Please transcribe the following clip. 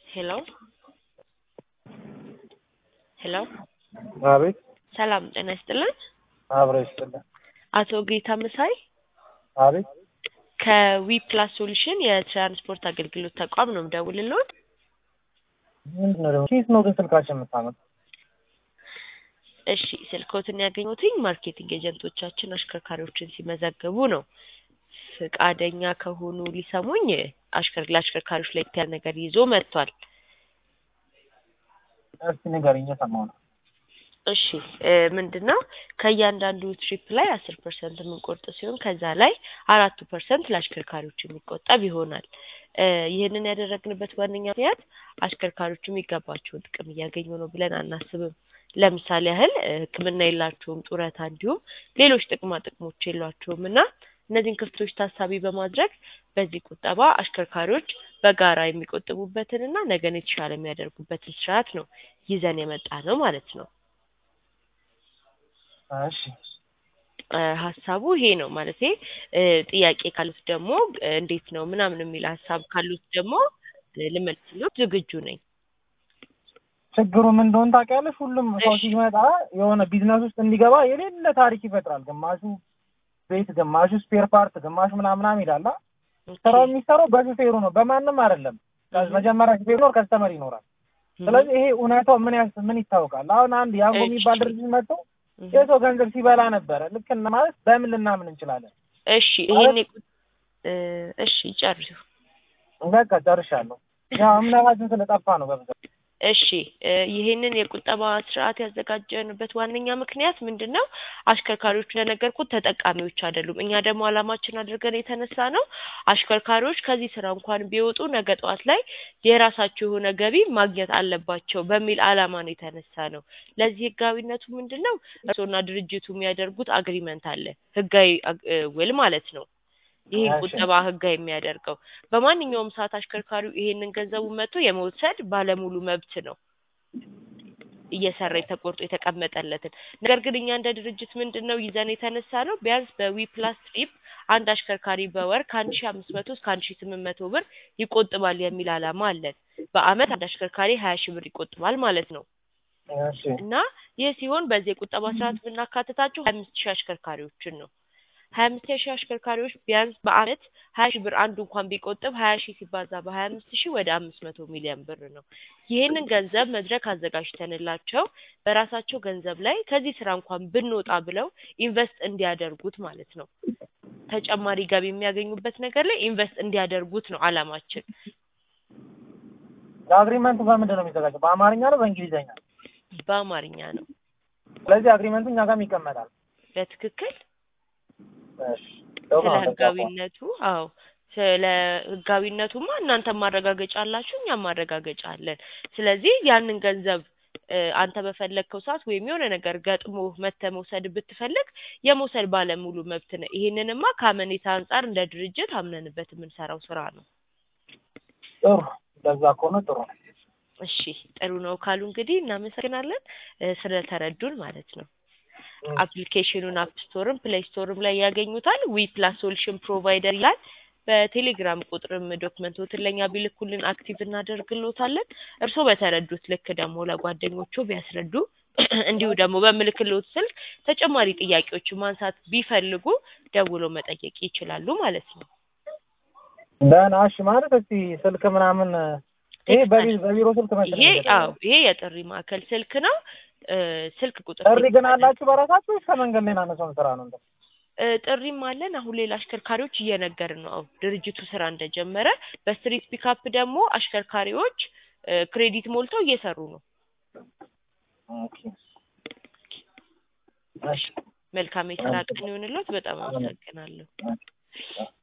ሄሎ ሄሎ አቤት ሰላም ጤና ይስጥልን። አብረ ይስጥልን። አቶ ጌታ መሳይ አቤት ከዊ ፕላስ ሶሉሽን የትራንስፖርት አገልግሎት ተቋም ነው የምደውልልዎት። ምንድን ነው ደግሞ ኬት ነው ግን ስልካችን የምታመጥ? እሺ ስልክዎትን ያገኙትኝ ማርኬቲንግ ኤጀንቶቻችን አሽከርካሪዎችን ሲመዘግቡ ነው። ፍቃደኛ ከሆኑ ሊሰሙኝ አሽከር ለአሽከርካሪዎች ላይ ያለ ነገር ይዞ መጥቷል። እስቲ ንገሪኝ፣ እየሰማሁ ነው። እሺ ምንድን ነው ከእያንዳንዱ ትሪፕ ላይ አስር ፐርሰንት የምንቆርጥ ሲሆን ከዛ ላይ አራቱ ፐርሰንት ለአሽከርካሪዎች የሚቆጠብ ይሆናል። እ ይህንን ያደረግንበት ዋነኛ ምክንያት አሽከርካሪዎቹ የሚገባቸውን ጥቅም እያገኙ ነው ብለን አናስብም። ለምሳሌ ያህል እ ሕክምና የላቸውም፣ ጡረታ እንዲሁም ሌሎች ጥቅማ ጥቅሞች የሏቸውም እና እነዚህን ክፍቶች ታሳቢ በማድረግ በዚህ ቁጠባ አሽከርካሪዎች በጋራ የሚቆጥቡበትንና ነገን የተሻለ የሚያደርጉበትን ስርዓት ነው ይዘን የመጣ ነው ማለት ነው። እሺ እ ሀሳቡ ይሄ ነው ማለቴ እ ጥያቄ ካሉት ደግሞ እ እንዴት ነው ምናምን የሚል ሀሳብ ካሉት ደግሞ እ ልመልስልዎት ዝግጁ ነኝ። ችግሩ ምን እንደሆነ ታውቂያለሽ? ሁሉም ሰው እሺ። ሲመጣ የሆነ ቢዝነስ ውስጥ እንዲገባ የሌለ ታሪክ ይፈጥራል። ግማሹ ቤት፣ ግማሹ ስፔር ፓርት፣ ግማሹ ምናምን ምናምን ይላል። አ? ስራው የሚሰራው በሹፌሩ ነው፣ በማንም አይደለም። እህ መጀመሪያ ሹፌሩ ይኖር፣ ከስተመር ይኖራል። ስለዚህ ይሄ እውነታው ምን ያስ ምን ይታወቃል? አሁን አንድ ያንጎ የሚባል እሺ። ድርጅት መጥቶ እህ የሰው ገንዘብ ሲበላ ነበረ። ልክ እና ማለት በምን ልናምን እንችላለን? እሺ ይሄን የቁ- እ እሺ ጨርሱ። በቃ ጨርሻለሁ። ያው እምነታችን ስለጠፋ ነው በብዛት። እሺ እ ይሄንን የቁጠባ ስርዓት ያዘጋጀንበት ዋነኛ ምክንያት ምንድን ነው? አሽከርካሪዎቹ እንደነገርኩት ተጠቃሚዎች አይደሉም። እኛ ደግሞ ዓላማችን አድርገን የተነሳ ነው አሽከርካሪዎች ከዚህ ስራ እንኳን ቢወጡ ነገ ጠዋት ላይ የራሳቸው የሆነ ገቢ ማግኘት አለባቸው በሚል ዓላማ ነው የተነሳ ነው። ለዚህ ህጋዊነቱ ምንድን ነው? እርስዎና ድርጅቱ የሚያደርጉት አግሪመንት አለ፣ ህጋዊ አግ- እ ውል ማለት ነው። ይህን እሺ። ቁጠባ ህጋዊ የሚያደርገው በማንኛውም ሰዓት አሽከርካሪው ይሄንን ገንዘቡን መጥቶ የመውሰድ ባለሙሉ መብት ነው እየሰራ የተቆርጦ የተቀመጠለትን። ነገር ግን እኛ እንደ ድርጅት ምንድን ነው ይዘን የተነሳ ነው ቢያንስ በዊ ፕላስ ትሪፕ አንድ አሽከርካሪ በወር ከአንድ ሺ አምስት መቶ እስከ አንድ ሺ ስምንት መቶ ብር ይቆጥባል የሚል ዓላማ አለን። በአመት አንድ አሽከርካሪ ሀያ ሺህ ብር ይቆጥባል ማለት ነው። እሺ እና ይህ ሲሆን በዚህ የቁጠባ ስርዓት ብናካትታቸው ሀያ አምስት ሺህ አሽከርካሪዎችን ነው። ሀያ አምስት ሺህ አሽከርካሪዎች ቢያንስ በአመት ሀያ ሺህ ብር አንዱ እንኳን ቢቆጥብ ሀያ ሺህ ሲባዛ በሀያ አምስት ሺህ ወደ አምስት መቶ ሚሊዮን ብር ነው። ይህንን ገንዘብ መድረክ አዘጋጅተንላቸው በራሳቸው ገንዘብ ላይ ከዚህ ስራ እንኳን ብንወጣ ብለው ኢንቨስት እንዲያደርጉት ማለት ነው። ተጨማሪ ገቢ የሚያገኙበት ነገር ላይ ኢንቨስት እንዲያደርጉት ነው አላማችን። አግሪመንቱ በምንድን ነው የሚዘጋጀው? በአማርኛ ነው በእንግሊዝኛ? በአማርኛ ነው ስለዚህ አግሪመንቱ እኛ ጋርም ይቀመጣል። በትክክል እሺ ጥሩ ስለ ነው። በቃ ህጋዊነቱ አዎ ስለ ህጋዊነቱማ እናንተ ማረጋገጫ አላችሁ፣ እኛም ማረጋገጫ አለን። ስለዚህ ያንን ገንዘብ እ አንተ በፈለግከው ሰዓት ወይም የሆነ ነገር ገጥሞ መተህ መውሰድ ብትፈልግ የመውሰድ ባለሙሉ መብት ነው። ይሄንንማ ከአመኔታ አንጻር እንደ ድርጅት አምነንበት የምንሰራው ስራ ነው። ጥሩ እንደዛ ከሆነ ጥሩ ነው። እሺ ጥሩ ነው ካሉ እንግዲህ እናመሰግናለን እ ስለተረዱን ማለት ነው። እም፣ አፕሊኬሽኑን አፕ ስቶርም ፕሌይ ስቶርም ላይ ያገኙታል። ዊ ፕላስ ሶሉሽን ፕሮቫይደር ይላል። በቴሌግራም ቁጥርም ዶክመንቶትን ለእኛ ቢልኩልን አክቲቭ እናደርግሎታለን። እርስዎ በተረዱት ልክ ደግሞ ለጓደኞቹ ቢያስረዱ እንዲሁ ደግሞ በምልክሎት ስልክ ተጨማሪ ጥያቄዎችን ማንሳት ቢፈልጉ ደውሎ መጠየቅ ይችላሉ ማለት ነው። ደህና እሺ። ማለት እስቲ ስልክ ምናምን ይሄ በቢ- በቢሮ ስልክ መሰለኝ ይሄ የተደረገው። አዎ ይሄ የጥሪ ማዕከል ስልክ ነው። እ ስልክ ቁጥር ጥሪ ግን አላችሁ በራሳችሁ ወይስ ከመንገድ ላይ ናነሰውን ስራ ነው? እንደ እ ጥሪም አለን። አሁን ሌላ አሽከርካሪዎች እየነገርን ነው። አዎ ድርጅቱ ስራ እንደጀመረ በስትሪት ፒካፕ ደግሞ አሽከርካሪዎች እ ክሬዲት ሞልተው እየሰሩ ነው። ኦኬ እሺ መልካም የስራ ቀን ይሆንልዎት። በጣም አመሰግናለሁ። እሺ።